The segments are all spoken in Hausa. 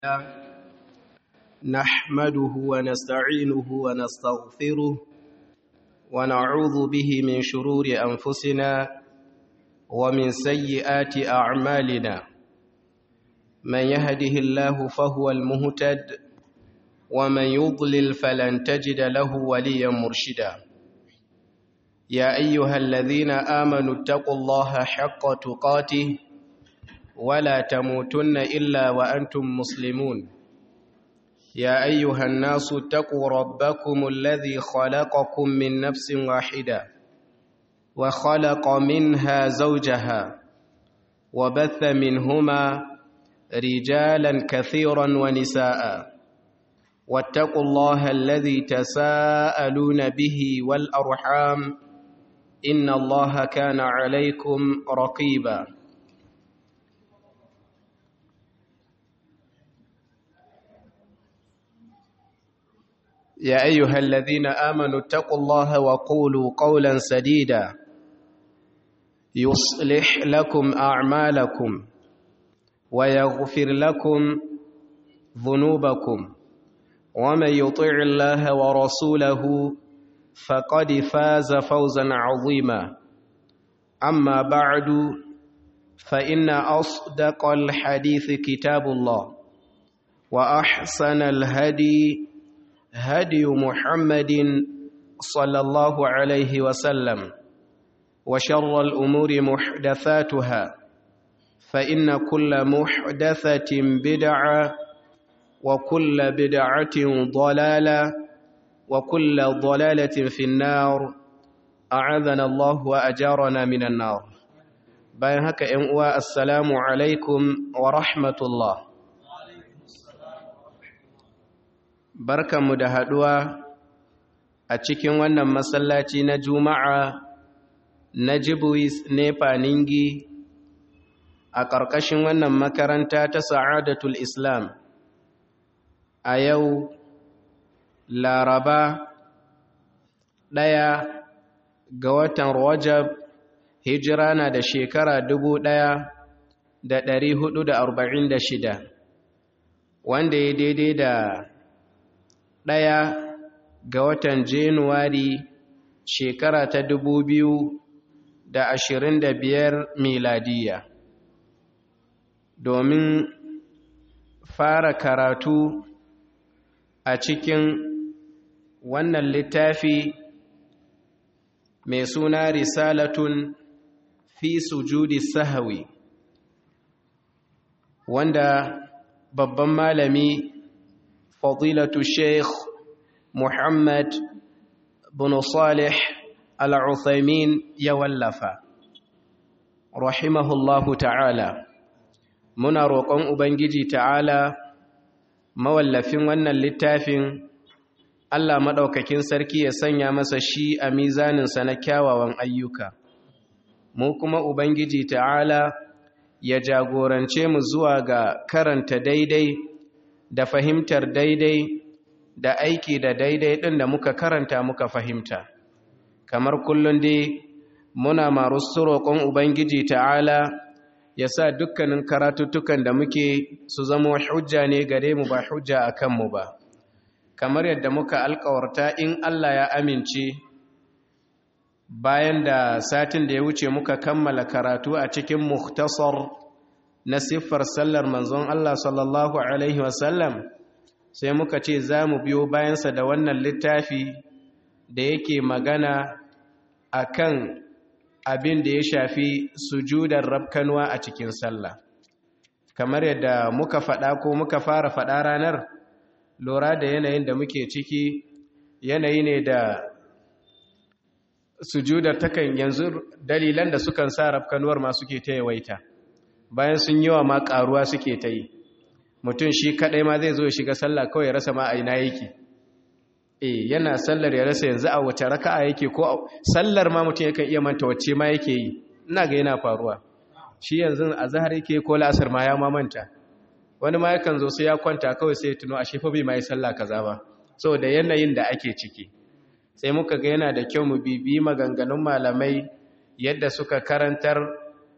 نحمده ونستعينه ونستغفره ونعوذ به من شرور أنفسنا ومن سيئات أعمالنا من يهده الله فهو المهتد ومن يضلل فلن تجد له وليا مرشدا يا أيها الذين آمنوا اتقوا الله حق تقاته ولا تموتن إلا وأنتم مسلمون يا أيها الناس اتقوا ربكم الذي خلقكم من نفس واحدة وخلق منها زوجها وبث منهما رجالا كثيرا ونساء واتقوا الله الذي تساءلون به والأرحام إن الله كان عليكم رقيبا يا أيها الذين آمنوا اتقوا الله وقولوا قولا سديدا يصلح لكم أعمالكم ويغفر لكم ذنوبكم ومن يطع الله ورسوله فقد فاز فوزا عظيما أما بعد فإن أصدق الحديث كتاب الله وأحسن الهدي هدي محمد صلى الله عليه وسلم وشر الأمور محدثاتها فإن كل محدثة بدعة وكل بدعة ضلالة وكل ضلالة في النار أعاذنا الله وأجارنا من النار bayan haka ‘yan uwa assalamu alaikum wa rahmatullah barkanmu da haɗuwa a cikin wannan masallaci na juma'a na jibuis nepa ningi a ƙarƙashin wannan makaranta ta sa'adatul islam a yau laraba ɗaya ga watan rajab hijira na da shekara dubu ɗaya da ɗari hudu da arba'in da shida wanda ya daidai da ɗaya ga watan januwari shekara ta dubu biyu da ashirin da biyar miladiya domin fara karatu a cikin wannan littafi mai suna risalatun fi sujudi sahawi wanda babban malami fadilatu sheikh muhammad bin salih al-uthaymin ya wallafa rahimahullahu ta'ala muna roƙon ubangiji ta'ala mawallafin wannan littafin Allah maɗaukakin sarki ya sanya masa shi a mizaninsa na kyawawan ayyuka mu kuma ubangiji ta'ala ya jagorance mu zuwa ga karanta daidai da fahimtar daidai da aiki da daidai ɗin da muka karanta muka fahimta kamar kullum dai muna marusu roƙon ubangiji ta'ala ya sa dukkanin karatuttukan da muke su zama hujja ne gare mu ba hujja a kanmu ba kamar yadda muka alkawarta in Allah ya amince bayan da satin da ya wuce muka kammala karatu a cikin muhtasar na siffar sallar manzon Allah sallallahu Alaihi wasallam sai muka ce za mu biyo bayansa da wannan littafi da yake magana a kan abin da ya shafi sujudar rabkanwa a cikin sallah kamar yadda muka faɗa ko muka fara faɗa ranar lura da yanayin da muke ciki yanayi ne da sujudar takan yanzu dalilan da sukan sa rafkanuwar ma suke ta yawaita bayan sun yi wa ma karuwa suke ta yi mutum shi kadai ma zai zo ya shiga sallah kawai ya rasa ma a ina yake eh yana sallar ya rasa yanzu a wace raka'a yake ko sallar ma mutum yakan iya manta wacce ma yake yi ina ga yana faruwa shi yanzu a zahar yake ko la'asar ma ya ma manta wani ma yakan zo sai ya kwanta kawai sai ya tuno a shefa bai ma yi sallah kaza ba saboda yanayin da ake ciki sai muka ga yana da kyau mu bibi maganganun malamai yadda suka karantar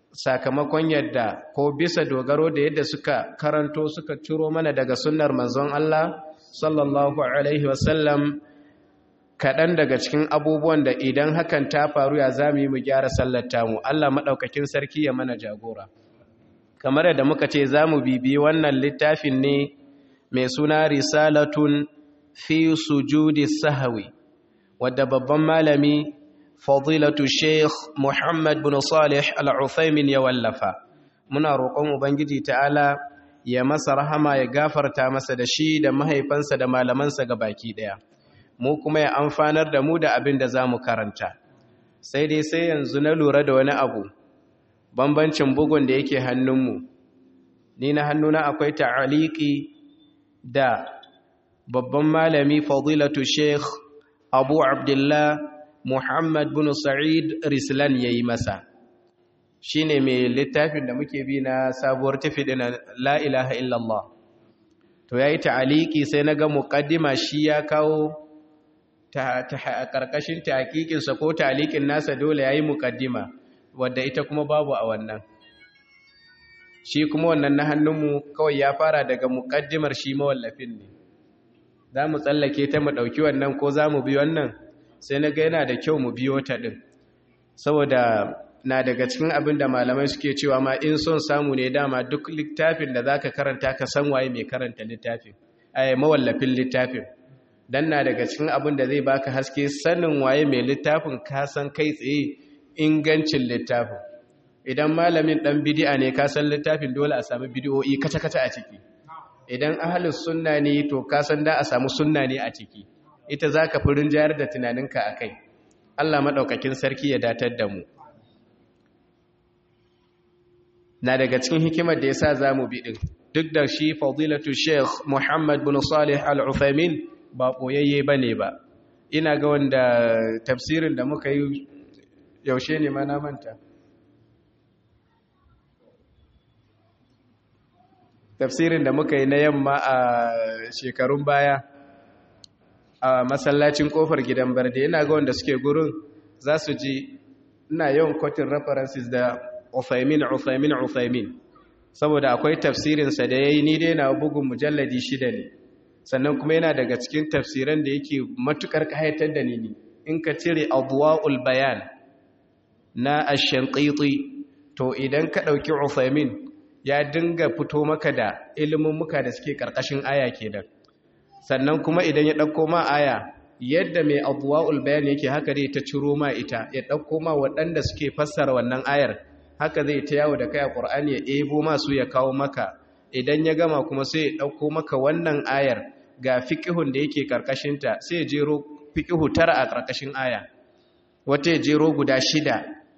sakamakon yadda ko bisa dogaro da yadda suka karanto suka ciro mana daga sunnar manzon Allah sallallahu alaihi wasallam kaɗan daga cikin abubuwan da idan hakan ta faru ya za mu yi mu gyara sallata mu Allah maɗaukakin sarki ya mana jagora kamar yadda muka ce za mu bibi wannan littafin ne mai suna risalatun fi sujudi sahawi wadda babban malami fadilatu sheikh muhammad bin salih al-uthaymin ya wallafa muna roƙon ubangiji ta'ala ya masa rahama ya gafarta masa da shi da mahaifansa da malamansa ga baki ɗaya mu kuma ya amfanar da mu da abin da za mu karanta sai dai sai yanzu na lura da wani abu bambancin bugun da yake hannunmu ni na hannuna akwai ta'aliki da babban malami fadilatu sheikh abu abdullah muhammad bin sa'id rislan ya yi masa shi ne mai littafin da muke bi na sabuwar tafi da la ilaha illallah to ya yi ta'aliki sai na ga muƙaddima shi ya kawo ta ƙarƙashin taƙiƙinsa ko ta'alikin nasa dole ya yi muƙaddima wadda ita kuma babu a wannan shi kuma wannan na hannunmu kawai ya fara daga muƙaddimar shi mawallafin ne za mu tsallake ta mu ɗauki wannan ko za mu bi wannan sai na ga yana da kyau mu biyo ta ɗin saboda na daga cikin abin da malamai suke cewa ma in son samu ne dama duk littafin da za ka karanta ka san waye mai karanta littafin ai mawallafin littafin dan na daga cikin abin da zai baka haske sanin waye mai littafin ka san kai tsaye ingancin littafin idan malamin dan bid'a ne ka san littafin dole a samu bid'o'i kata-kata a ciki idan ahlus sunna ne to ka san da a samu sunna ne a ciki ita zaka fi rinjayar da tunaninka akai Allah madaukakin sarki ya datar da mu na daga cikin hikimar da yasa zamu bi din duk da shi fadilatu sheikh Muhammad bin Salih Al-Uthaymin ba boyayye bane ba ina ga wanda tafsirin da muka yi yaushe ne ma na manta tafsirin da muka yi na yamma a shekarun baya a masallacin kofar gidan barde ina ga wanda suke gurin za su ji ina yawan kwatin references da Uthaymin Uthaymin Uthaymin saboda akwai tafsirinsa da ya yi ni dai na bugun mujalladi shida ne sannan kuma yana daga cikin tafsiran da yake matukar kayatar da ni ne in ka cire adwa'ul bayan na ash-shanqiti to idan ka dauki Uthaymin ya dinga fito maka da ilimin muka da suke karkashin aya kenan sannan kuma idan ya dauko ma aya yadda mai adwa'ul bayan yake haka dai ta ciro ma ita ya dauko ma waɗanda suke fassara wannan ayar haka zai ta yawo da kai a Qur'ani ya ebo masu ya kawo maka idan ya gama kuma sai ya dauko maka wannan ayar ga fiqhun da yake karkashin ta sai ya jero fiqhu tara a karkashin aya wata ya jero guda shida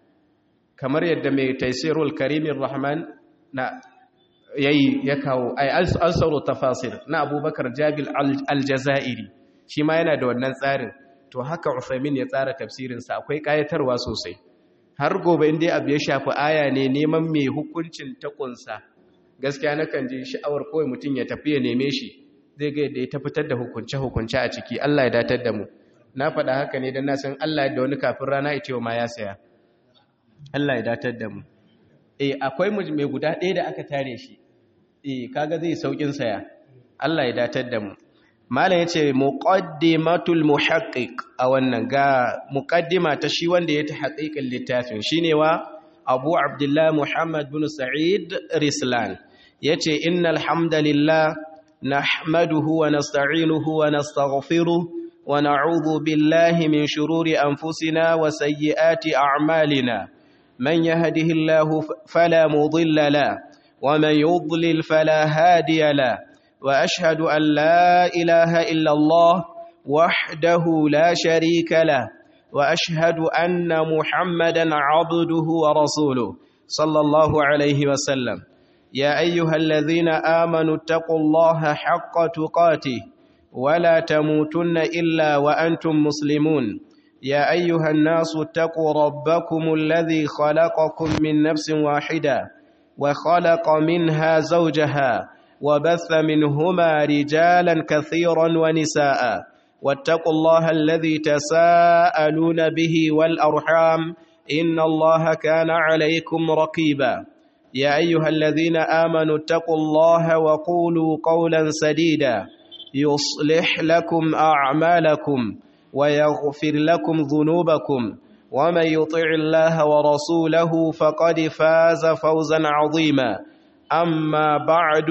kamar yadda mai taisirul karimin rahman na yayi ya kawo ay alsaru tafasir na abubakar jabil aljazairi shi ma yana da wannan tsarin to haka Uthaymin ya tsara tafsirinsa akwai kayatarwa sosai har gobe inda abu ya shafi aya ne neman mai hukuncin takunsa gaskiya nakan ji sha'awar kawai mutum ya tafi ya neme shi zai ga yadda ya tafitar da hukunce-hukunce a ciki Allah ya datar da mu na faɗa haka ne don na san Allah da wani kafin rana ita ma ya saya Allah ya datar da mu eh akwai mai guda ɗaya da aka tare shi eh kaga zai saukin saya Allah ya datar da mu malam yace muqaddimatul muhaqqiq a wannan ga muqaddima ta shi wanda ya ta haqiqin littafin shine wa Abu Abdullah Muhammad bin Sa'id Rislan yace innal hamdalillah nahmaduhu wa nasta'inuhu wa nastaghfiruh wa na'udhu billahi min shururi anfusina wa sayyiati a'malina man yahdihillahu fala mudilla la wa man yudlil fala hadiya la واشهد ان لا اله الا الله وحده لا شريك له واشهد ان محمدا عبده ورسوله صلى الله عليه وسلم يا ايها الذين امنوا اتقوا الله حق تقاته ولا تموتن الا وانتم مسلمون يا ايها الناس اتقوا ربكم الذي خلقكم من نفس واحده وخلق منها زوجها وبث منهما رجالا كثيرا ونساء واتقوا الله الذي تساءلون به والأرحام إن الله كان عليكم رقيبا يا أيها الذين آمنوا اتقوا الله وقولوا قولا سديدا يصلح لكم أعمالكم ويغفر لكم ذنوبكم ومن يطع الله ورسوله فقد فاز فوزا عظيما أما بعد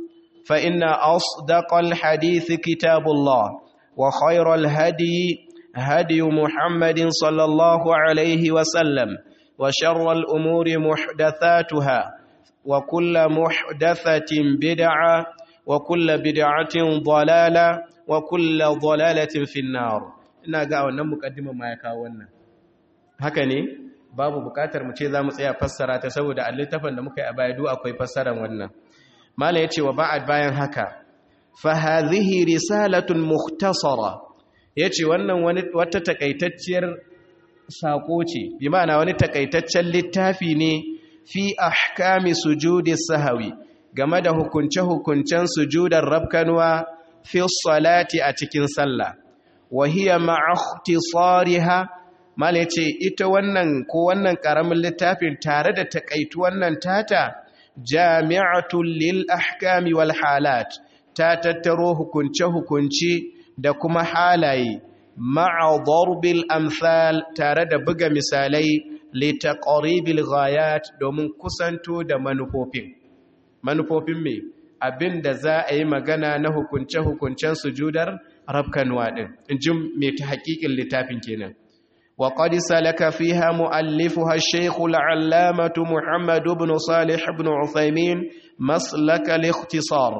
فإن أصدق الحديث كتاب الله وخير الهدي هدي محمد صلى الله عليه وسلم وشر الأمور محدثاتها وكل محدثة بدعة وكل بدعة ضلالة وكل ضلالة في النار ina ga wannan mukaddima ma ya kawo wannan haka ne babu bukatar mu ce za mu tsaya fassara ta saboda littafin da muka yi a baya duk akwai fassaran wannan mala yace wa ba'ad bayan haka fa hadhihi risalatun mukhtasara yace wannan wani wata takaitacciyar sako ce bi ma'ana wani takaitaccen littafi ne fi ahkami sujudi sahawi game da hukunce-hukuncen sujudar rabkanwa fi salati a cikin sallah wa hiya ma'akhtisariha mal yace ita wannan ko wannan karamin littafin tare da takaitu wannan tata jami'atul lil ahkami wal halat ta tattaro hukunce-hukunce da kuma halaye ma'a darbil amsal tare da buga misalai litaqribil ghayat domin kusanto da manufofin manufofin me abinda za a yi magana na hukunce-hukuncen sujudar rabkanwa din injin me ta hakikin littafin kenan wa qad salaka fiha muallifuha ash-shaykh al-allamah muhammad ibn salih ibn uthaymin maslak al-ikhtisar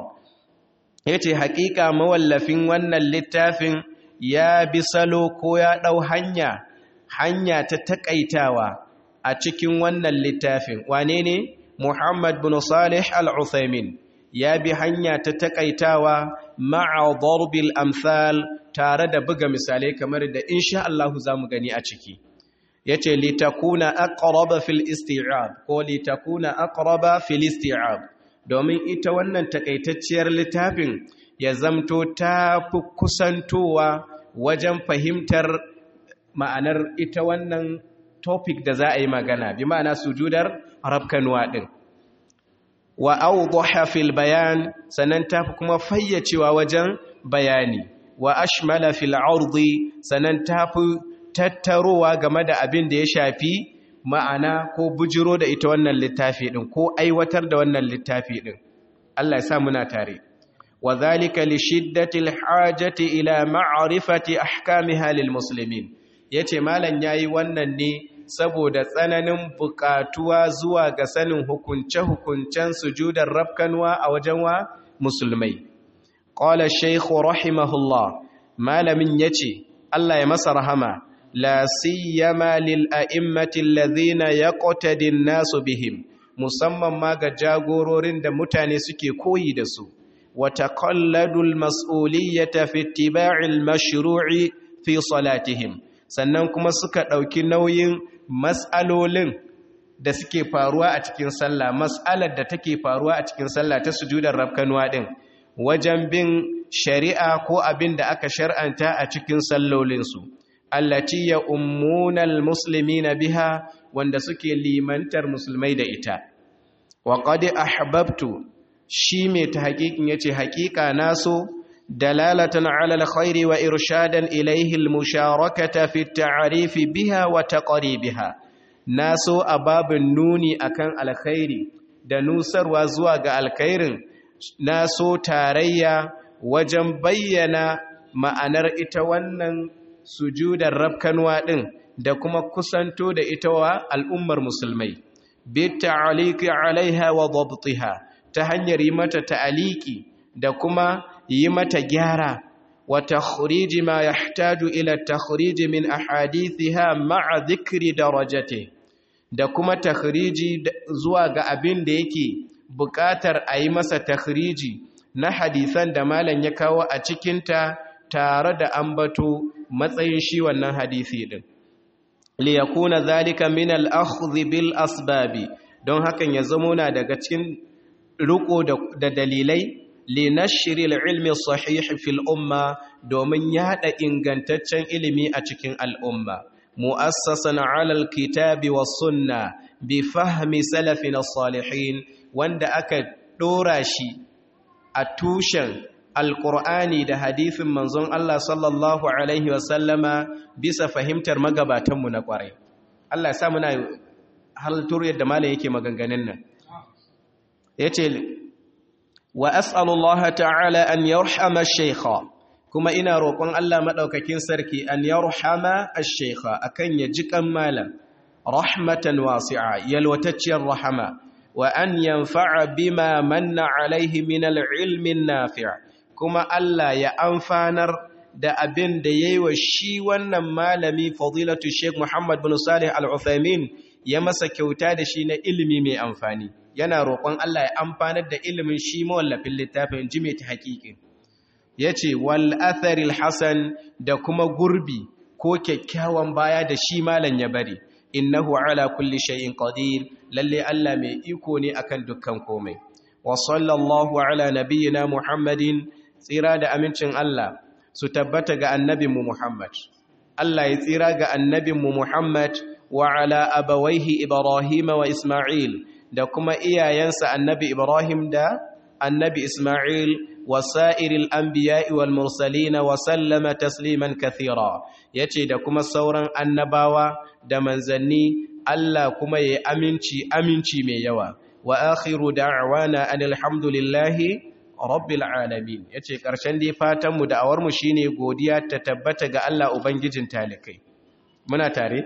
yace hakika mawallafin wannan littafin ya bi salo ko ya ɗau hanya hanya ta taƙaitawa a cikin wannan littafin wane ne muhammad bin salih al-uthaymin ya bi hanya ta taƙaitawa ma'a darbil amsal tare da buga misalai kamar da insha Allah za mu gani a ciki yace litakuna aqraba fil isti'ab ko litakuna aqraba fil isti'ab domin ita wannan takaitacciyar littafin ya zamto ta fi kusantowa wajen fahimtar ma'anar ita wannan topic da za a yi magana bi ma'ana sujudar rabkanuwa ɗin wa awdaha fil bayan sannan ta fi kuma fayyacewa wajen bayani wa ashmala fil ardi sannan ta fi tattarowa game da abin da ya shafi ma'ana ko bujiro da ita wannan littafi ɗin ko aiwatar da wannan littafi ɗin Allah ya sa muna tare وذلك لشدة الحاجة إلى معرفة أحكامها للمسلمين yace malam yayi wannan ne saboda tsananin bukatuwa zuwa ga sanin hukunce-hukuncen sujudar rabkanwa a wajen wa musulmai qala shaykh rahimahullah malamin yace Allah ya masa rahama la siyama lil a'immati alladhina yaqtadi an-nasu bihim musamman ma ga jagororin da mutane suke koyi da su وتقلدوا المسؤولية في اتباع المشروع في صلاتهم sannan kuma suka ɗauki nauyin mas'alolin da suke faruwa a cikin sallah mas'alar da take faruwa a cikin sallah ta sujudar rabkanuwa ɗin wajen bin shari'a ko abin da aka shar'anta a cikin sallolinsu allati ya ummunal muslimina biha wanda suke limantar musulmai da ita wa qad ahbabtu shi mai ta haƙiƙin ya ce haƙiƙa naso dalalatan ala alkhairi wa irshadan ilaihi almusharakata fi ta'rifi biha wa taqribiha naso a babin nuni akan alkhairi da nusarwa zuwa ga alkhairin naso tarayya wajen bayyana ma'anar ita wannan sujudar rabkanwa din da kuma kusanto da ita wa al'ummar musulmai bi ta'aliki alaiha wa dabtiha ta hanyar yi mata ta'aliki da kuma yi mata gyara wa takhriji ma yahtaju ila takhriji min ahadithiha ma'a dhikri darajati da kuma takhriji zuwa ga abin da yake buƙatar a yi masa takhriji na hadisan da malam ya kawo a cikinta tare da ambato matsayin shi wannan hadisi din liyakuna zalika min al-akhdh bil asbabi don hakan ya zamo na daga cikin riko da dalilai linashri al-ilmi sahih fil umma domin yada ingantaccen ilimi a cikin al'umma mu'assasan 'ala al-kitabi was-sunna bi fahmi salafina as-salihin wanda aka dora shi a tushen alqur'ani da hadisin manzon Allah sallallahu alaihi wasallama bisa fahimtar magabatanmu na kwarai Allah ya sa muna haltur yadda malam yake maganganun nan yace wa as'alullaha ta'ala an yarhama ash-shaykha kuma ina roƙon Allah madaukakin sarki an yarhama ash-shaykha akan ya jikan malam rahmatan wasi'a yalwatacciyar rahama wa an yanfa'a bima manna alaihi min al-ilmi an-nafi' kuma Allah ya amfanar da abin da yayi wa shi wannan malami fadilatu Sheikh Muhammad bin Salih Al-Uthaymeen ya masa kyauta da shi na ilimi mai amfani yana roƙon Allah ya amfanar da ilimin shi mawallafin littafin ji mai ta haƙiƙi yace wal atharil hasan da kuma gurbi ko kyakkyawan baya da shi malam ya bari innahu ala kulli shay'in qadir lalle Allah mai iko ne akan dukkan komai wa sallallahu ala nabiyyina muhammadin tsira da amincin Allah su tabbata ga annabinmu muhammad Allah ya tsira ga annabinmu muhammad wa ala abawaihi ibrahim wa isma'il da kuma iyayensa annabi ibrahim da annabi isma'il wa sa'iril anbiya'i wal mursalin wa sallama tasliman kathira yace da kuma sauran annabawa da manzanni Allah kuma ya aminci aminci mai yawa wa akhiru da'wana anil hamdulillahi rabbil alamin yace karshen dai fatan mu da'awar mu shine godiya ta tabbata ga Allah ubangijin talikai muna tare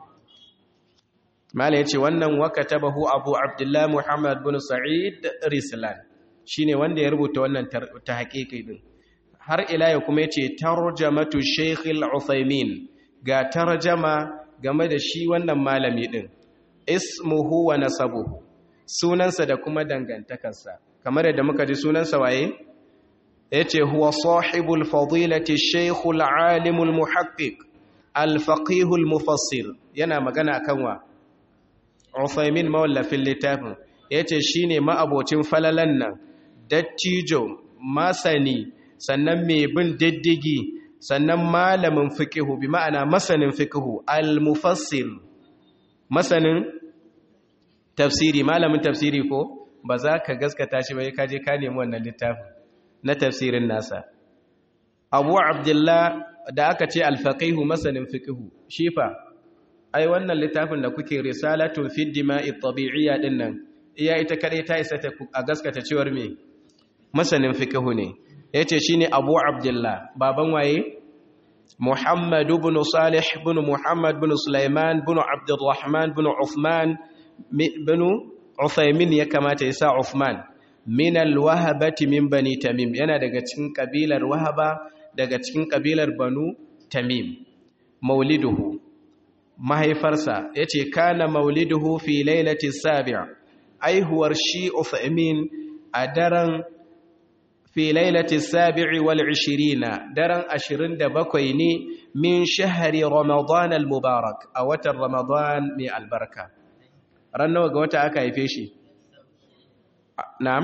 mala yace wannan wakatabahu abu abdullah muhammad bin sa'id rislan shine wanda ya rubuta wannan ta haƙiƙi din har ila ya kuma yace tarjamatu shaykh al-uthaymin ga tarjama game da shi wannan malami din ismuhu wa nasabuhu sunansa da kuma dangantakarsa kamar yadda muka ji sunansa waye yace huwa sahibul fadilati shaykhul alimul muhaqqiq al-faqihul mufassir yana magana akan wa Uthaymin mawallafin littafin yace shine ma'abocin falalan nan dattijo masani sannan mai bin diddigi sannan malamin fiqhu bi ma'ana masanin fiqhu al-mufassir masanin tafsiri malamin tafsiri ko ba za ka gaskata shi bai kaje ka nemi wannan littafin na tafsirin nasa abu abdullah da aka ce alfaqihu masanin fiqhu shi fa ai wannan littafin da kuke risalatu fi dima'i tabi'iyya din nan iya ita kare ta isa ta a gaskata cewar me masanin fiqhu ne yace shine abu abdullah baban waye muhammad ibn salih ibn muhammad ibn sulaiman ibn abdurrahman ibn uthman ibn Uthaymin ya kamata ya sa Uthman min al-wahabati min bani Tamim yana daga cikin kabilar Wahaba daga cikin kabilar Banu Tamim mauliduhu mahaifarsa yace kana mauliduhu fi lailati sabi' aihuwar shi Uthaymin a daren fi lailati sabi'i wal 20 daren 27 ne min shahri Ramadan al-mubarak a watan Ramadan mai albarka ran nawa ga wata aka haife shi na'am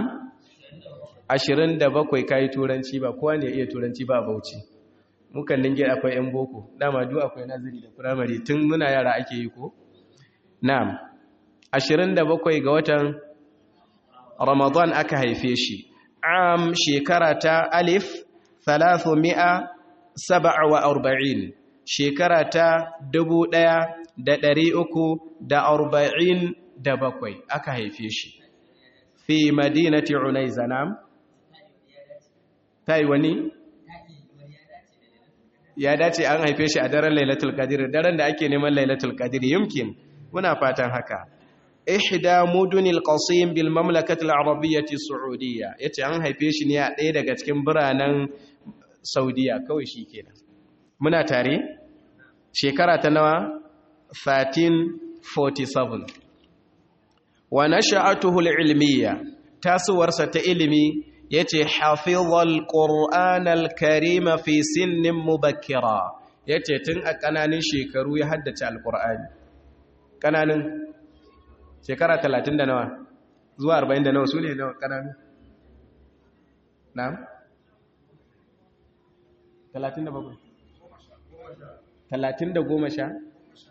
27 kai turanci ba kowa ne iya turanci ba bauchi mukan ninge akwai yan boko dama duk akwai nazari da primary tun muna yara ake yi ko na'am 27 ga watan ramadan aka haife shi am shekara ta alif 347 shekara ta 1340 da bakwai aka haife shi fi madinati unaiza nam ta yi wani ya dace an haife shi a daren lailatul qadir daren da ake neman lailatul qadir yumkin muna fatan haka ihda mudunil qasim bil mamlakati al arabiyyati saudiyya yace an haife shi ne a ɗaya daga cikin biranen saudiya kawai shikenan muna tare shekara ta nawa 1347 wa nasha'atuhu al-ilmiyya tasuwarsa ta ilimi yace hafizal qur'anal karima fi sinnin mubakkira yace tun a kananin shekaru ya haddace alqur'ani kananin shekara 30 da nawa zuwa 40 da nawa sune nawa kananin na'am 37 30 da goma sha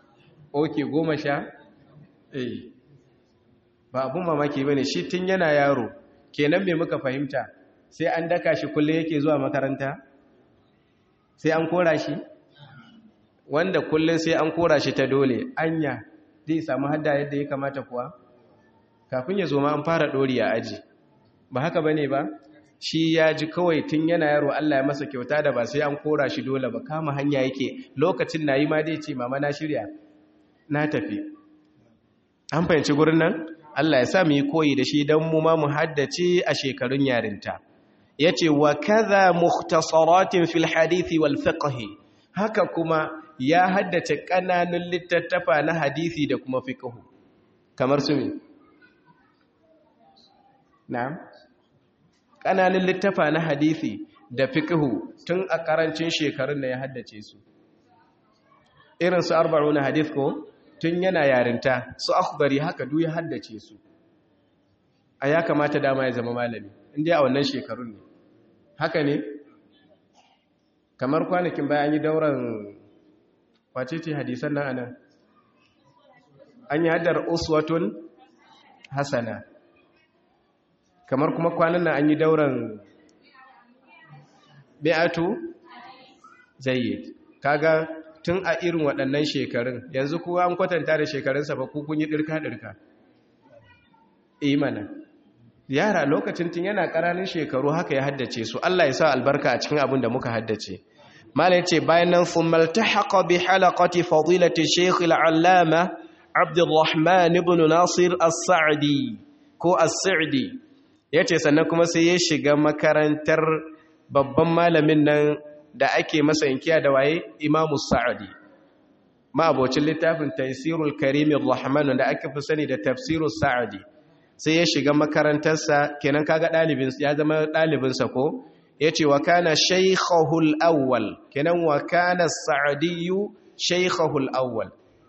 oke goma sha eh ba abun mamaki ba ne shi tun yana yaro kenan me muka fahimta sai an daka shi kullum yake zuwa makaranta sai an kora shi wanda kullum sai an kora shi ta dole anya zai samu hadda yadda ya kamata kuwa kafin ya zo ma an fara ɗori a aji ba haka ba ne ba shi ya ji kawai tun yana yaro Allah ya masa kyauta da ba sai an kora shi dole ba kama hanya yake lokacin na yi ma dai ce mama na shirya na tafi an fahimci gurin nan Allah ya sa mu yi koyi da shi don mu ma mu haddace a shekarun yarinta ya ce wa kaza muhtasaratin fil hadithi wal fiqhi haka kuma ya haddace ƙananun littattafa na hadithi da kuma fiqhu kamar su me na'am ƙananun littafa na hadithi da fiqhu tun a ƙarancin shekarun da ya haddace su irin su arba'una hadith ko tun yana yarinta su akhbari haka duk ya haddace su a ya kamata dama ya zama malami inda a wannan shekarun ne haka ne kamar kwanakin bayan yi dauran wace ce hadisan nan anan an yi haddar uswatun hasana kamar kuma kwanan nan an yi dauran bi'atu jayyid kaga tun a irin waɗannan shekarun yanzu kuwa an kwatanta da shekarunsa ba kun yi ɗirka-ɗirka imana yara lokacin tun yana ƙaranin shekaru haka ya haddace su Allah ya sa albarka a cikin abin da muka haddace mala ce bayan nan thummal tahaqa bi halaqati fadilati shaykh al-allama Abdulrahman ibn Nasir as-Sa'di ko as-Sa'di yace sannan kuma sai ya shiga makarantar babban malamin nan da ake masa inkiya da waye imamu sa'adi ma'abocin littafin taisirul karimin rahman da aka fi sani da tafsirul sa'adi sai ya shiga makarantarsa kenan kaga ɗalibin ya zama ɗalibinsa ko ya ce wa kana shaikhahul awwal kenan wa kana sa'adiyu shaikhahul awwal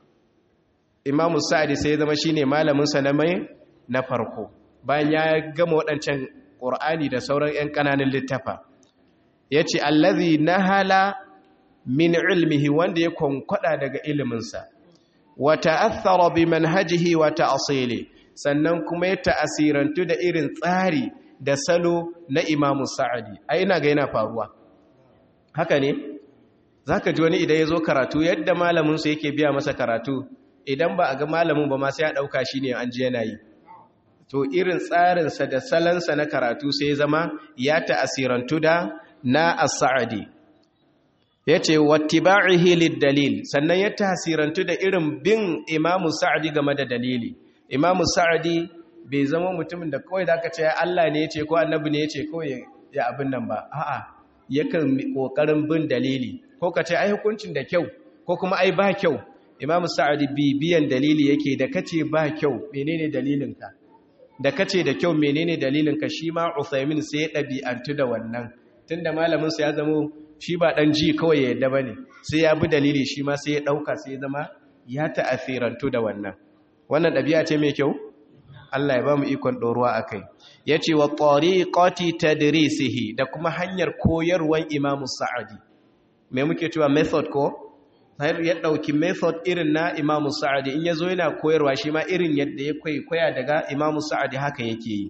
imamu sa'adi sai ya zama shine malaminsa na mai na farko bayan ya gama waɗancan ƙur'ani da sauran 'yan ƙananan littafa ya ce allazi na hala min ilmihi wanda ya kwankwada daga iliminsa wata athara bi manhajihi wata asili sannan kuma ya ta'asirantu da irin tsari da salo na imamu sa'adi a ina ga yana faruwa haka ne za ka ji wani idan ya zo karatu yadda malaminsu yake biya masa karatu idan ba a ga malamin ba ma sai ya ɗauka shi ne an ji yana yi to irin tsarinsa da salansa na karatu sai zama ya ta'asirantu da na as-sa'adi yace wattiba'ihi lid-dalil sannan ya tasirantu da irin bin imamu sa'adi game da dalili imamu sa'adi bai zama mutumin da kawai zaka ce Allah ne yace ko annabi ne yace kawai ya abin nan ba a'a yakan kokarin bin dalili ko ka ce ai hukuncin da kyau ko kuma ai ba kyau imamu sa'adi bibiyan dalili yake da kace ba kyau menene dalilinka da kace da kyau menene dalilinka shi ma Uthaymin sai ya dabi'antu da wannan tunda malamin sa ya zama shi ba dan ji kawai ya yadda bane sai ya bi dalili shi ma sai ya dauka sai ya zama ya ta'athirantu da wannan wannan dabi'a ce mai kyau Allah ya ba mu ikon doruwa akai yace wa tariqati tadrisihi da kuma hanyar koyarwan Imam Sa'adi me muke cewa method ko sai ya dauki method irin na Imam Sa'adi in yazo yana koyarwa shi ma irin yadda ya koya daga Imam Sa'adi haka yake yi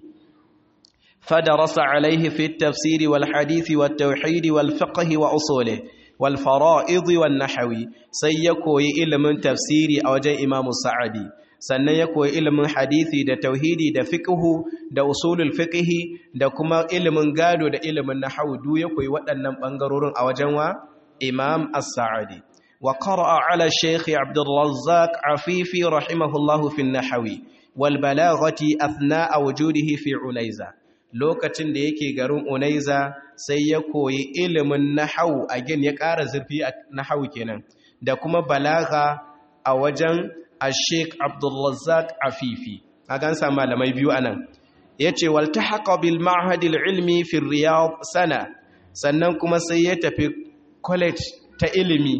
فدرس عليه في التفسير والحديث والتوحيد والفقه وأصوله والفرائض والنحو سيكوي علم تفسيري أو جاء إمام السعدي sannan ya koyi ilimin hadisi da tauhidi da fiqhu da usulul fiqhi da kuma ilimin gado da ilimin nahwu duk ya koyi waɗannan bangarorin a wajen wa Imam As-Sa'di wa qara'a 'ala Sheikh Abdul Razzaq Afifi rahimahullahu fi an-nahwi wal balaghati athna'a wujudihi fi Unayza lokacin da yake garin Unaiza sai ya koyi ilimin nahau a gin ya ƙara zurfi a nahau kenan da kuma balaga a wajen Sheikh Abdulrazzaq Afifi a gansa malamai biyu anan yace waltahaqa bil ma'had al ilmi fi Riyadh sana sannan kuma sai ya tafi college ta ilimi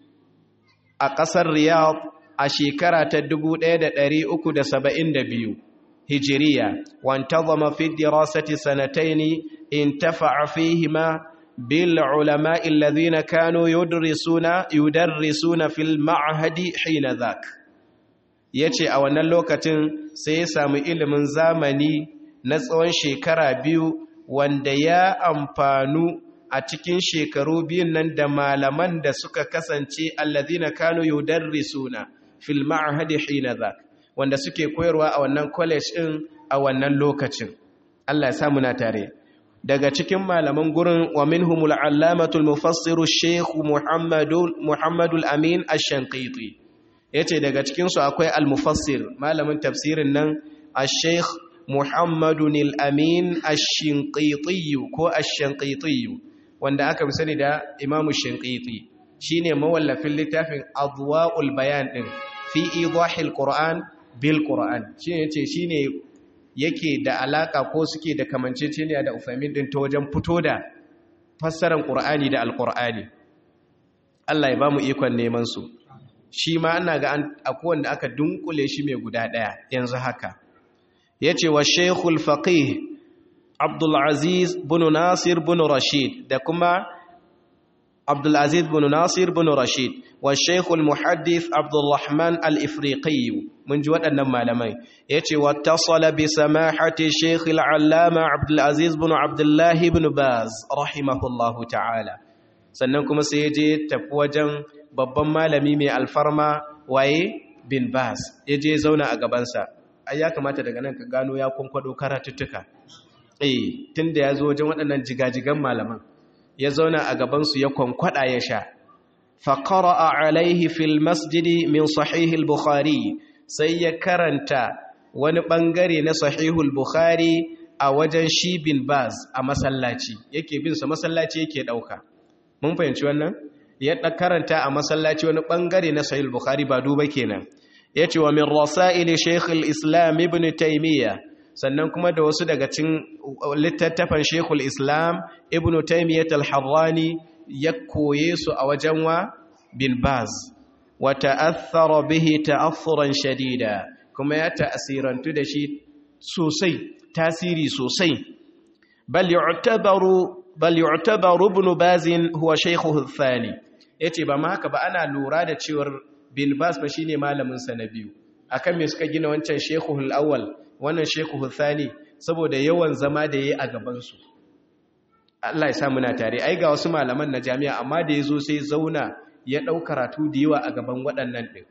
a ƙasar Riyadh a shekara ta 1372 هجرية وانتظم في الدراسة سنتين انتفع فيهما بالعلماء الذين كانوا يدرسون يدرسون في المعهد حين ذاك yace a wannan lokacin sai ya samu ilimin zamani na tsawon shekara biyu wanda ya amfanu a cikin shekaru biyun nan da malaman da suka kasance allazina kanu yudarrisuna fil ma'hadi hina zak wanda suke koyarwa a wannan college din a wannan lokacin Allah ya sa muna tare daga cikin malaman gurin wa minhumul allamatul mufassiru sheikh muhammadul muhammadul amin ash-shanqiti yace daga cikin su akwai al-mufassir malamin tafsirin nan ash-sheikh muhammadun al-amin ash-shanqiti ko ash-shanqiti wanda aka fi sani da imamu shanqiti shine mawallafin littafin adwa'ul bayan din fi idahil qur'an bil qur'an shine yace shine yake da alaka ko suke da kamanceceniya da ufamin din ta wajen fito da fassarar qur'ani da alqur'ani Allah ya bamu ikon neman su shi ma ana ga akwai wanda aka dunkule shi mai guda daya yanzu haka yace wa shaykhul faqih Abdulaziz bin Nasir bin Rashid da kuma Abdulaziz bin Nasir bin Rashid wa Sheikhul Muhaddith Abdulrahman Al-Ifriqi mun ji waɗannan malamai yace wattasala bi samahati Sheikh Al-Allama Abdulaziz bin Abdullah bin Baz rahimahullahu ta'ala sannan kuma sai yaje tafi wajen babban malami mai alfarma waye bin Baz yaje zauna a gabansa ai ya kamata daga nan ka gano ya kwankwado karatuttuka eh tunda ya zo wajen waɗannan jigajigan malaman ya zauna a gabansu ya kwankwada ya sha faƙara'a alaihi fil masjidi min sahihul bukhari sai ya karanta wani ɓangare na sahihul bukhari a wajen shi bin baz a masallaci yake bin sa masallaci yake ɗauka mun fahimci wannan ya karanta a masallaci wani ɓangare na sahihul bukhari ba duba kenan ya ce wa min rasa'ili shaykhul islam ibn taymiyya sannan kuma da wasu daga cin littattafan shekul islam ibn taimiyyat al-harrani ya koye su a wajen wa bin baz wa ta'athara bihi ta'assuran shadida kuma ya ta'asirantu da shi sosai tasiri sosai bal yu'tabaru bal yu'tabaru ibn baz huwa shaykhuhu ath-thani yace ba ma haka ba ana lura da cewar bin baz ba shine malamin sa na biyu akan me suka gina wancan shaykhuhul awwal wannan sheku hussani saboda yawan zama da ya yi a gabansu Allah ya sa muna tare ai ga wasu malaman na jami'a amma da ya zo sai zauna ya ɗau karatu da yawa a gaban waɗannan ɗin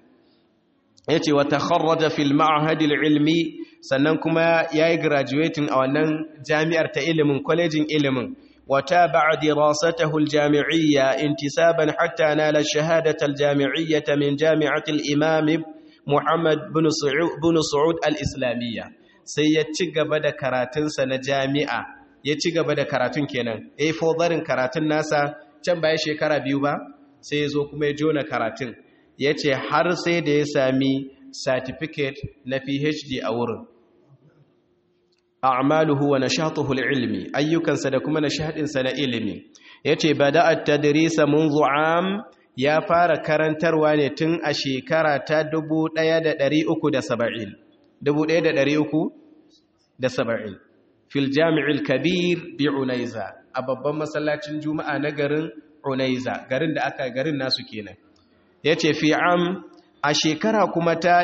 ya ce wata kharraja fil ma'ahadil ilmi sannan kuma ya yi graduating a wannan jami'ar ta ilimin kwalejin ilimin wata ba'a dirasatahu aljami'iyya intisaban hatta nala shahadata aljami'iyyata min jami'atil imam Muhammad bin Su'ud al-Islamiyya sai ya ci gaba da karatunsa na jami'a ya ci gaba da karatun kenan eh fodarin karatun nasa can baya shekara biyu ba sai ya zo kuma ya jona karatun ya ce har sai da ya sami certificate na PhD a wurin a'maluhu wa nashatuhu al-ilmi ayyukansa da kuma nashadinsa na ilimi yace bada'a tadrisa منذ am ya fara karantarwa ne tun a shekara ta 1370 1370 fil jami'il kabir bi unaiza a babban masallacin juma'a na garin unaiza garin da aka garin nasu kenan yace fi am a shekara kuma ta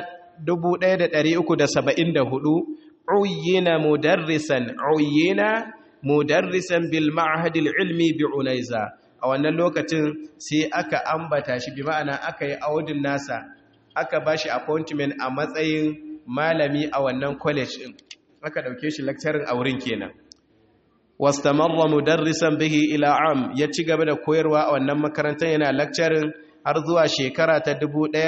1374 uyina mudarrisan uyina mudarrisan bil ma'had al ilmi bi unaiza a wannan lokacin sai aka ambata shi bi ma'ana aka yi audin nasa aka bashi appointment a matsayin malami a wannan college din aka dauke shi lecturing a wurin kenan wastamarra mudarrisan bihi ila am ya ci gaba da koyarwa a wannan makarantar yana lecturing har zuwa shekara ta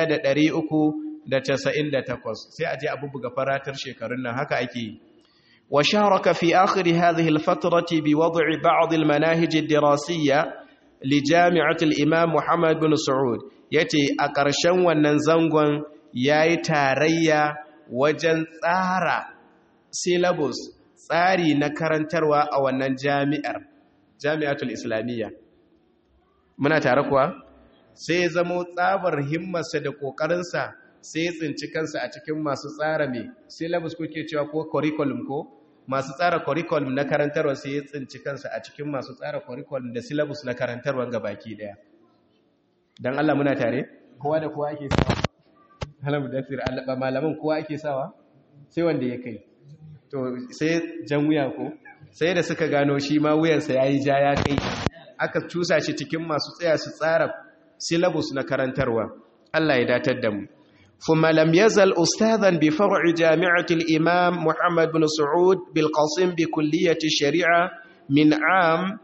1398 sai a je a bubuga faratar shekarun nan haka ake yi wa sharaka fi akhir hadhihi al-fatrati bi wad'i ba'd al-manahij ad-dirasiyya li jami'at al-imam Muhammad bin Saud yace a ƙarshen wannan zangon yayi tarayya wajen tsara syllabus tsari na karantarwa a wannan jami'ar jami'atul islamiyya muna tare kuwa sai zamo tsabar himmarsa da ƙoƙarinsa sai ya tsinci kansa a cikin masu tsara mai syllabus kuke cewa ko curriculum ko masu tsara curriculum na karantarwa sai ya tsinci kansa a cikin masu tsara curriculum da syllabus na karantarwa ga baki daya don Allah muna tare kowa da kowa ake sawa halamu da fir alaba malaman kowa ake sawa sai wanda ya kai to sai jan wuya ko sai da suka gano shi ma wuyansa ya yi ja ya kai aka cusa shi cikin masu tsaya su tsara syllabus na karantarwa Allah ya datar da mu ثم لم يزل أستاذا بفرع جامعة الإمام محمد بن سعود بالقاسم بكلية الشريعة من عام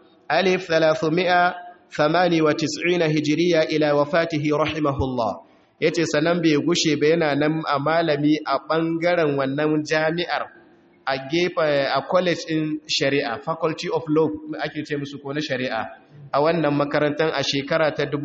1398 هجرية إلى وفاته رحمه الله yace sanan bai gushe ba yana nan a malami a ɓangaren wannan jami'ar a gefe a college in shari'a faculty of law ake ce musu ko na shari'a a wannan makarantar a shekara ta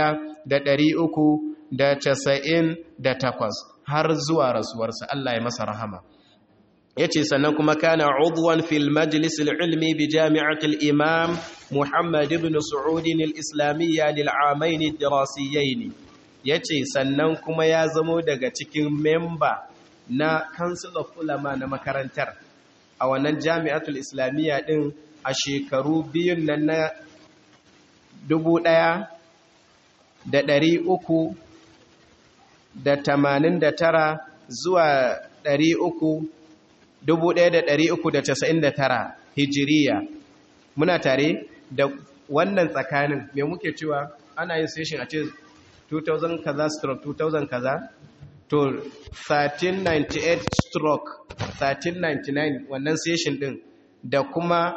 1398 har zuwa rasuwarsa Allah ya masa rahama yace sannan kuma kana udwan fil majlis al ilmi bi jami'at al imam Muhammad ibn Saud al islamiyya lil amain al dirasiyain yace sannan kuma ya zamo daga cikin member na council of ulama na makarantar a wannan jami'atul islamiyya din a shekaru biyun nan na dubu ɗaya da ɗari uku da tamanin da tara zuwa ɗari uku dubu ɗaya da ɗari uku da casa'in da tara hijiriya muna tare da wannan tsakanin mai muke cewa ana yin session a ce 2000 kaza stroke 2000 kaza to 1398 stroke 1399 wannan session din da kuma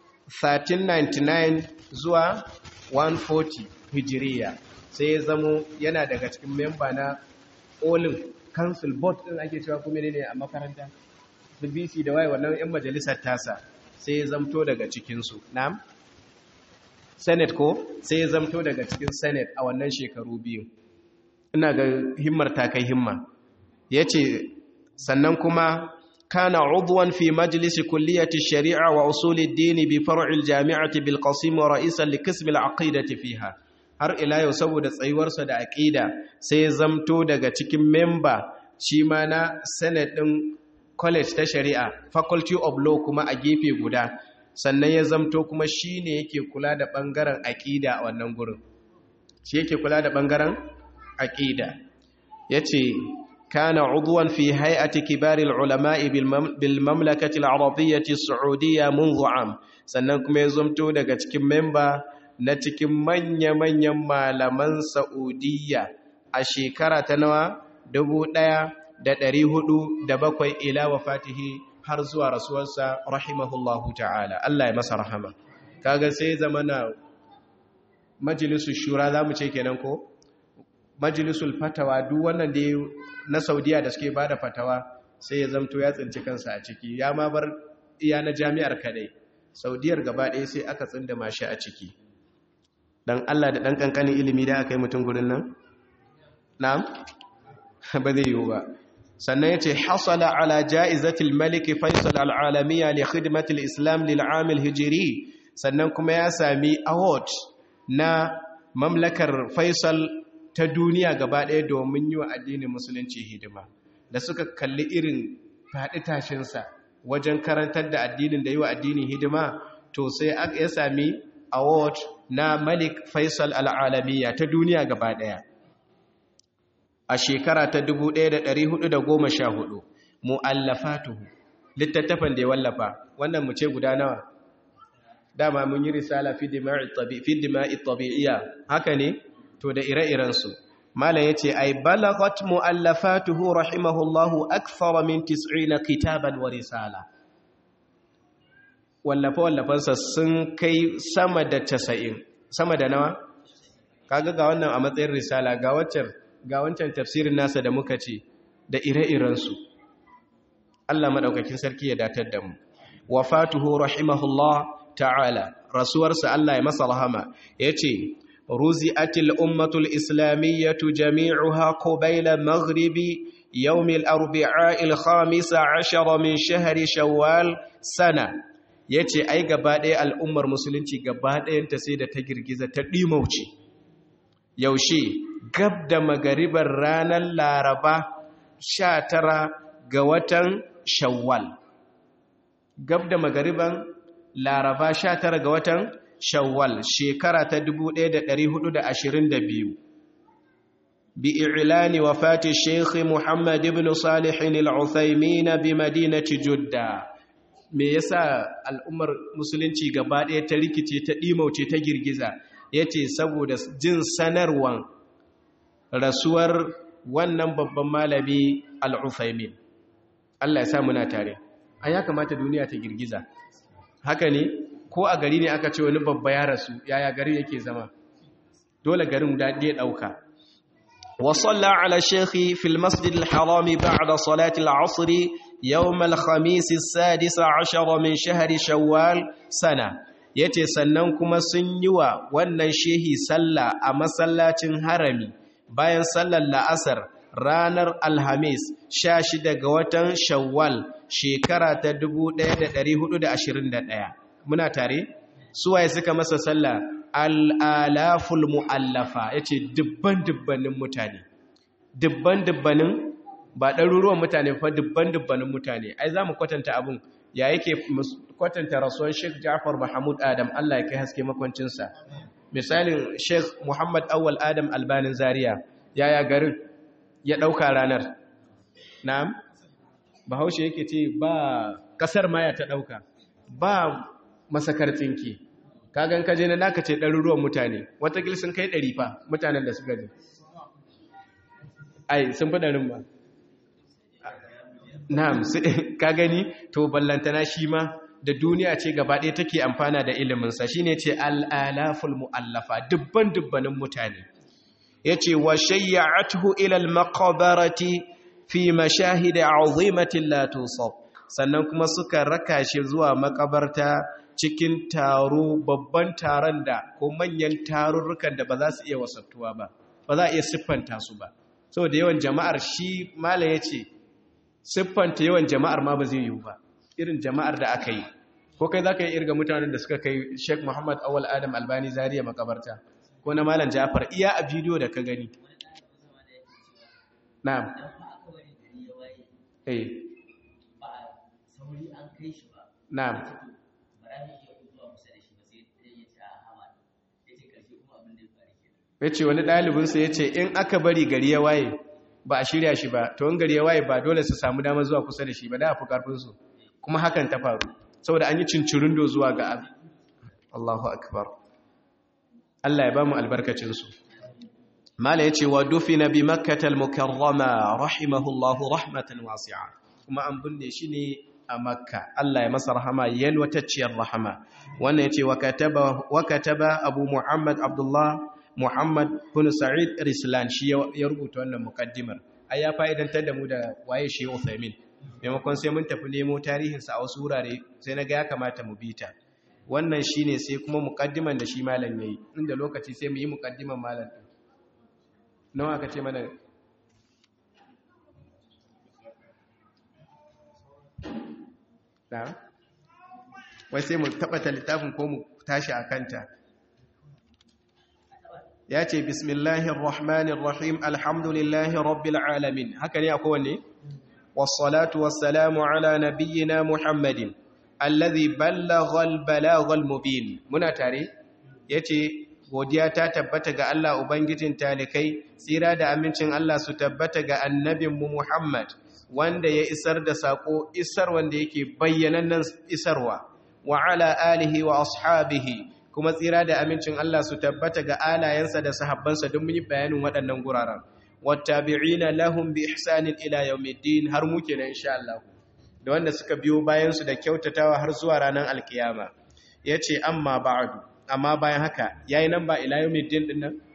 1399 zuwa 140 hijiriya sai ya zamo yana daga cikin memba na olin council board din ake cewa kuma ne a makaranta su bc da waye wannan 'yan majalisar tasa sai ya zamto daga cikinsu na'am senate ko sai ya zamto daga cikin senate a wannan shekaru biyu ina ga himmar ta kai himma ya ce sannan kuma kana udwan fi majlisi kulliyati shari'a wa usulid dini bi far'il jami'ati bil qasim wa ra'isan li qism al aqidati fiha har ila yau saboda tsayuwarsa da aqida sai ya zamto daga cikin member shi ma na senate din college ta shari'a faculty of law kuma a gefe guda sannan ya zamto kuma shine yake kula da bangaren aqida a wannan gurin shi yake kula da bangaren aqida yace kana udwan fi hay'ati kibaril ulama'i bil mamlakati al arabiyyati as-saudiyya منذ am sannan kuma ya zamto daga cikin member na cikin manya-manyan malaman Saudiya a shekara ta nawa bakwai ila wafatihi har zuwa rasuwarsa rahimahullahu ta'ala Allah ya masa rahama kaga sai zamana majalisul shura zamu ce kenan ko majalisul fatawa duk wannan da na Saudiya da suke bada fatawa sai ya zamto ya tsinci kansa a ciki ya ma bar iya na jami'ar kadai Saudiyar gaba ɗaya sai aka tsinda mashi a ciki dan Allah da dan kankanin ilimi da aka yi mutum gurin nan na'am ba zai yiwu ba sannan ya ce hasala ala ja'izatil maliki faisal al'alamiya li khidmatil islam lil amil hijiri sannan kuma ya sami award na mamlakar faisal ta duniya gaba ɗaya domin yi wa addinin musulunci hidima da suka kalli irin faɗi tashinsa wajen karantar da addinin da yi wa addinin hidima to sai ya sami award na malik faisal al'alamiya ta duniya gaba ɗaya a shekara ta 1414 mu'allafatuhu littattafan da ya wallafa wannan mu ce guda nawa dama mun yi risala fi dima'i tabi'iyya haka ne to da ire-irensu malam yace ay balagat mu'allafatuhu rahimahullahu akthara min 90 kitaban wa risala wallafa wallafansa sun kai sama da 90 sama da nawa kaga ga wannan a matsayin risala ga waccan ga wancan tafsirin nasa da muka ce da ire-irensu Allah maɗaukakin sarki ya datar da mu wafatuhu rahimahullah ta'ala rasuwarsa Allah ya masa rahama yace ruzi'atil ummatul islamiyyatu jami'uha qabila maghribi يوم الأربعاء الخامس عشر من شهر شوال سنة yace ai gaba ɗaya al'ummar musulunci gaba ɗayanta sai da ta girgiza ta ɗimauce yaushe gab da magaribar ranar laraba sha tara ga watan shawwal gab da magariban laraba sha tara ga watan shawwal shekara ta 1422 بإعلان وفاة الشيخ محمد بن صالح العثيمين بمدينة جدة me yasa al'ummar musulunci gaba ɗaya ta rikice ta ɗimauce ta girgiza ya ce saboda jin sanarwan rasuwar wannan babban malami al'ufaimin Allah ya sa muna tare a ya kamata duniya ta girgiza haka ne ko a gari ne aka ce wani babba ya rasu yaya gari yake zama dole garin daɗe ɗauka وصلى على الشيخ في المسجد الحرام بعد صلاة العصر يوم الخميس السادس عشر من شهر شوال سنة yace sannan kuma sun yi wa wannan shehi sallah a masallacin harami bayan sallar la'asar ranar alhamis 16 ga watan shawwal shekara ta 1421 muna tare suwaye suka masa sallah al'alaful mu'allafa ya ce dubban-dubbanin mutane dubban-dubbanin ba ɗaruruwan mutane fa dubban-dubbanin mutane ai za mu kwatanta abin ya yake kwatanta rasuwar sheikh jafar mahamud adam allah ya kai haske makwancinsa misalin sheikh muhammad awal adam albanin zaria yaya garin ya ɗauka ranar na'am bahaushe yake ce ba ƙasar maya ta ɗauka ba masakar tsinki kagan kaje na naka ce ɗaruruwan mutane watakil sun kai ɗari fa mutanen da suka je ai sun fi ɗarin ba na'am ka gani to ballantana shi ma da duniya ce gaba ɗaya take amfana da iliminsa shi ne ce al'alaful mu'allafa dubban dubbanin mutane ya ce wa shayya'atuhu ilal makabarati fi mashahida azimatin latusau sannan kuma suka raka shi zuwa makabarta cikin taro babban taron da ko manyan tarurrukan da ba za su iya wasattuwa ba ba za a iya siffanta su ba so da yawan jama'ar shi mala ya ce siffanta yawan jama'ar ma ba zai yiwu ba irin jama'ar da aka yi ko kai za ka yi irga mutanen da suka kai sheik muhammad awal adam albani zariya makabarta ko na malam jafar iya a bidiyo da ka gani na'am eh na'am ya ce wani ɗalibinsa ya ce in aka bari gari ya waye ba a shirya shi ba to in gari ya waye ba dole su samu damar zuwa kusa da shi ba da a fi ƙarfinsu kuma hakan ta faru saboda an yi cincirindo zuwa ga abu Allahu akbar Allah ya ba mu albarkacinsu mala ya ce wa dufi na bi makkatal mukarrama rahimahullahu rahmatan wasi'a kuma an binne shi ne a makka Allah ya masa rahama yalwatacciyar rahama wannan ya ce wa kataba abu muhammad abdullah Muhammad bin Sa'id Rislan shi ya rubuta wannan mukaddimar ai ya fa'idantar da mu da waye shi Uthaymin maimakon sai mun tafi nemo tarihinsa a wasu wurare sai na ga ya kamata mu bita wannan shine sai kuma mukaddiman da shi malam yayi inda lokaci sai mu yi mukaddiman malam din nawa aka ce mana na wai sai mu tabbata littafin ko mu tashi a kanta ya ce bismillahir rahmanir rahim alhamdulillahi rabbil alamin haka ne akwai wanne wassalatu wassalamu ala nabiyyina muhammadin alladhi ballagha albalaghal mubin muna tare yace godiya ta tabbata ga Allah ubangijin talikai tsira da amincin Allah su tabbata ga annabinmu Muhammad wanda ya isar da sako isar wanda yake bayyanannen isarwa wa ala alihi wa ashabihi kuma tsira da amincin Allah su tabbata ga alayensa da sahabbansa don mun yi bayanin waɗannan guraren wattabi'ina lahum bi ihsanin ila yawmiddin har muke na insha Allah da wanda suka biyo bayan su da kyautatawa har zuwa ranar alkiyama yace amma ba'du amma bayan haka yayi nan ba ila yawmiddin din nan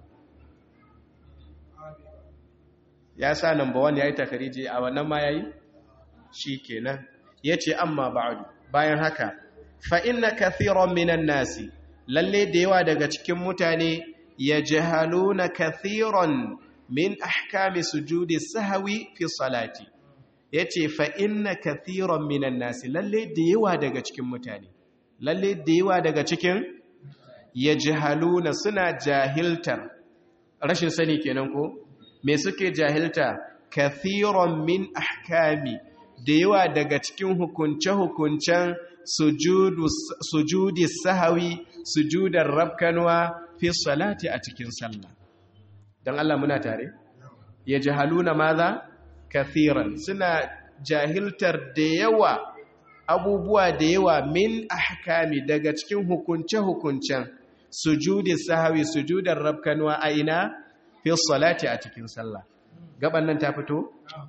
ya sa number 1 yayi takariji a wannan ma yayi shikenan yace amma ba'du bayan haka fa inna kathiran minan nasi lalle da yawa daga cikin mutane ya jahaluna kathiran min ahkami sujudi sahwi fi salati yace fa inna kathiran minan nasi lalle da yawa daga cikin mutane lalle da yawa daga cikin ya jahaluna suna jahiltar rashin sani kenan ko me suke jahilta kathiran min ahkami da yawa daga cikin hukunce-hukuncen sujudi sahawi sujudar rabkanwa fi salati a cikin sallah dan Allah muna tare yajhaluna madha kathiran suna jahiltar da yawa abubuwa da yawa min ahkami daga cikin hukunce-hukuncen sujudi sahawi sujudar rabkanwa a ina fi salati a cikin sallah gaban nan ta fito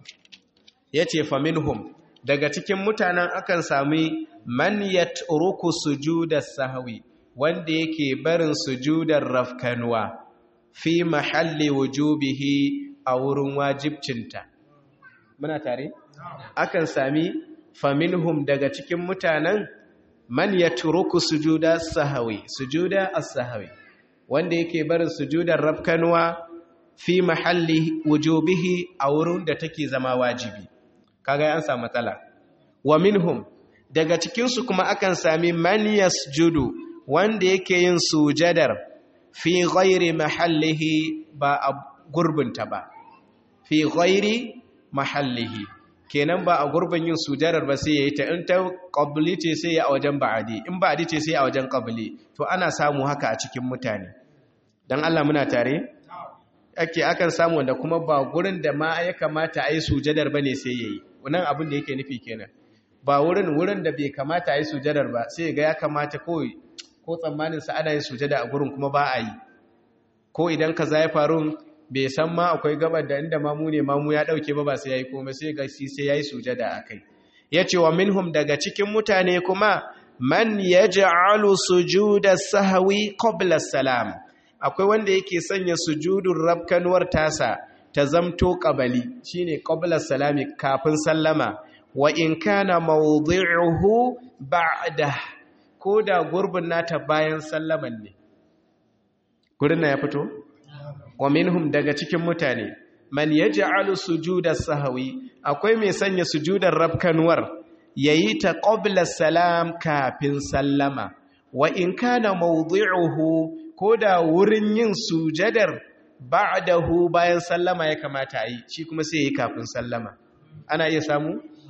yace fa minhum daga cikin mutanen akan sami man yatruku sujudar sahawi wanda yake barin sujudar rafkanwa fi mahalli wujubihi a wurin wajibcinta muna tare akan sami faminhum daga cikin mutanen man ya turuku sujuda sahawi sujuda as-sahawi wanda yake barin sujudar rafkanwa fi mahalli wujubihi a wurin da take zama wajibi kaga an samu matsala wa minhum daga cikin su kuma akan sami man yasjudu wanda yake yin sujadar fi ghairi mahallihi ba a gurbinta ba fi ghairi mahallihi kenan ba a gurbin yin sujadar ba sai yayi ta in ta qabli ce sai ya a wajen ba'adi in ba'adi ce sai a wajen qabli to ana samu haka a cikin mutane dan Allah muna tare ake akan samu wanda kuma ba gurin da ma ya kamata a yi sujadar bane sai yayi wannan abin da yake nufi kenan ba wurin wurin da bai kamata a yi sujadar ba sai ga ya kamata kawai ko tsammanin sa ana yin sujada a gurin kuma ba a yi ko idan kaza ya faru bai san ma akwai gabar da inda mamu ne mamu ya dauke ba ba sai yayi komai sai ga shi sai yayi sujada akai yace wa minhum daga cikin mutane kuma man yaj'alu sujuda sahwi qabla salam akwai wanda yake sanya sujudun rabkanwar tasa ta zamto qabali shine qabla salami kafin sallama wa in kana mawdi'uhu ba'da koda gurbin nata bayan sallaman ne gurin na ya fito wa minhum daga cikin mutane man yaj'alu sujuda sahwi akwai mai sanya sujudar rabkanwar yayi ta qabla salam kafin sallama wa in kana mawdi'uhu koda wurin yin sujadar ba'dahu bayan sallama ya kamata yi shi kuma sai yayi kafin sallama ana iya samu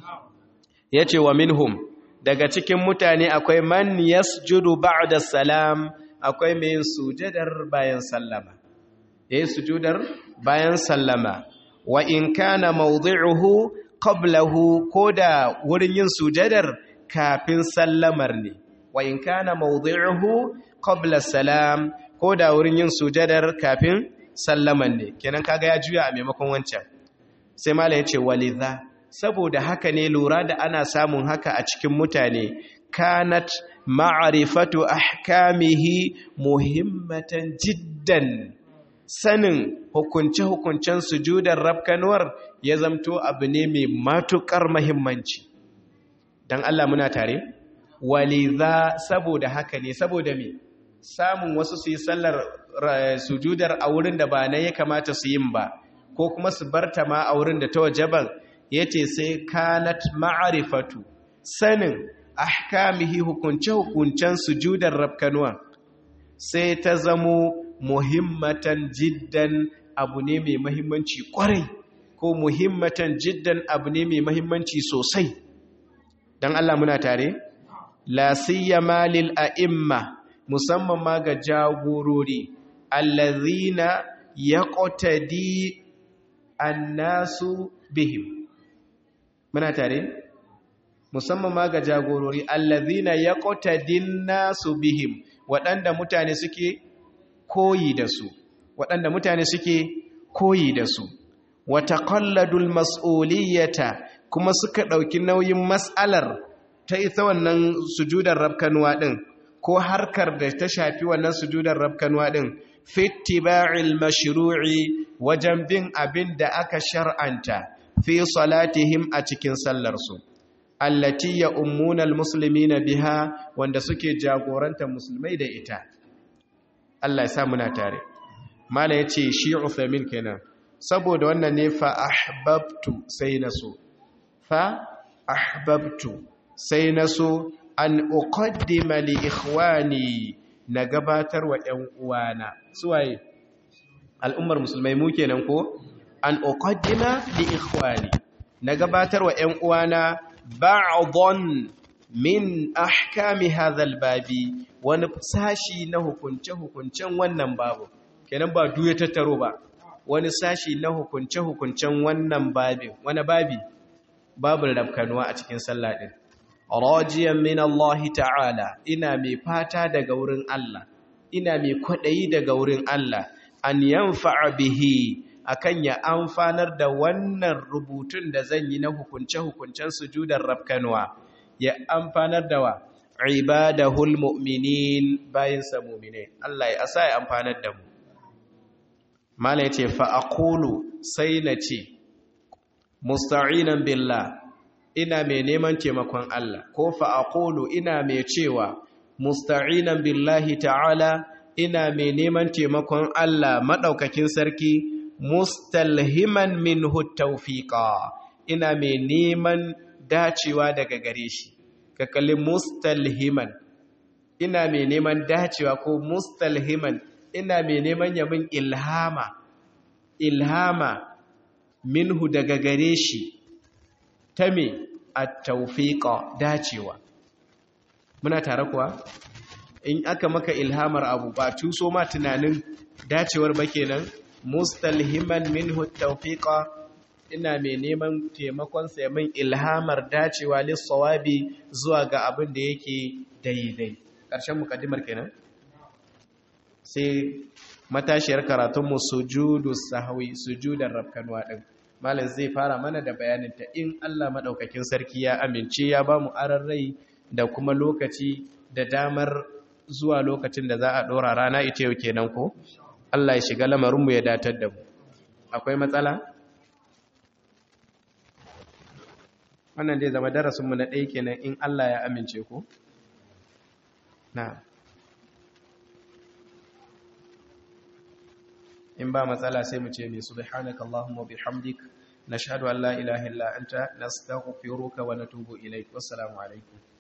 yace wa minhum daga cikin mutane akwai man yasjudu ba'da salam akwai mai yin sujadar bayan sallama ya yi sujudar bayan sallama wa in kana mawdi'uhu qablahu ko da wurin yin sujadar kafin sallamar ne wa in kana mawdi'uhu qabla salam ko da wurin yin sujadar kafin sallamar ne kenan kaga ya juya a maimakon wancan sai mala yace walidha saboda haka ne lura da ana samun haka a cikin mutane kanat ma'rifatu ahkamihi muhimmatan jiddan sanin hukunce-hukuncen sujudar rafkanuwar ya zamto abu ne mai matukar mahimmanci don Allah muna tare waliza saboda haka ne saboda me samun wasu su yi sallar sujudar a wurin da ba na ya kamata su yin ba ko kuma su barta ma a wurin da ta wajaban ya ce sai kanat ma'arifatu sanin ahkamihi hukunce-hukuncen sujudar rafkanuwa sai ta zamo muhimmatan jiddan abu ne mai mahimmanci kwarai ko muhimmatan jiddan abu ne mai mahimmanci sosai don Allah muna tare la siyama lil a'imma musamman ma ga jagorori allazina yaqtadi annasu bihim muna tare musamman ma ga jagorori allazina yaqtadin nasu bihim waɗanda mutane suke koyi da su waɗanda mutane suke koyi da su wata kalladul mas'uliyata kuma suka ɗauki nauyin mas'alar ta ita wannan sujudar rabkanuwa ɗin ko harkar da ta shafi wannan sujudar rabkanuwa ɗin fittiba'il mashru'i wajen bin abin da aka shar'anta fi salatihim a cikin sallarsu allati ya ummunal muslimina biha wanda suke jagorantar musulmai da ita Allah ya sa muna tare mala yace shi Uthaymin kenan saboda wannan ne fa ahbabtu sai naso fa ahbabtu sai naso an uqaddima li ikhwani na gabatar wa ƴan uwana suwaye al'ummar musulmai mu kenan ko an uqaddima li ikhwani na gabatar wa ƴan uwana ba'dhan min ahkami hadha babi wani sashi na hukunce-hukuncen wannan babu kenan ba duya tattaro ba wani sashi na hukunce-hukuncen wannan babin wani babi babin rafkanuwa a cikin sallah din rajiyan min Allah ta'ala ina mai fata daga wurin Allah ina mai kwaɗayi daga wurin Allah an yanfa'a bihi akan ya amfanar da wannan rubutun da zan yi na hukunce-hukuncen sujudar rafkanuwa ya amfanar da wa ibadahul mu'minin bayin sa mu'mine Allah ya asa ya amfanar da mu mala yace fa aqulu sai na ce musta'inan billah ina mai neman taimakon Allah ko fa aqulu ina mai cewa musta'inan billahi ta'ala ina mai neman taimakon Allah madaukakin sarki mustalhiman minhu tawfiqa ina mai neman dacewa daga gare shi ka kalli mustalhiman ina mai neman dacewa ko mustalhiman ina mai neman yamin ilhama ilhama minhu daga gare shi ta me at-tawfiqa dacewa muna tare kuwa in aka maka ilhamar abu ba tuso ma tunanin dacewar ba kenan mustalhiman minhu at-tawfiqa ina mai neman taimakon sa min ilhamar dacewa lissawabi zuwa ga abin da yake daidai ƙarshen mukaddimar kenan sai matashiyar karatunmu sujudu sahwi sujudar rafkanwa din malam zai fara mana da bayanin ta in Allah madaukakin sarki ya amince ya ba mu rai da kuma lokaci da damar zuwa lokacin da za a dora rana ita yau kenan ko Allah ya shiga lamarinmu ya datar da mu akwai matsala wannan zai zama darasinmu na ɗaya kenan in Allah ya amince ko na in ba matsala sai mu ce mai subhanaka allahumma bihamdik nashhadu an la ilaha illa anta nastaghfiruka wa natubu ilaik wassalamu alaikum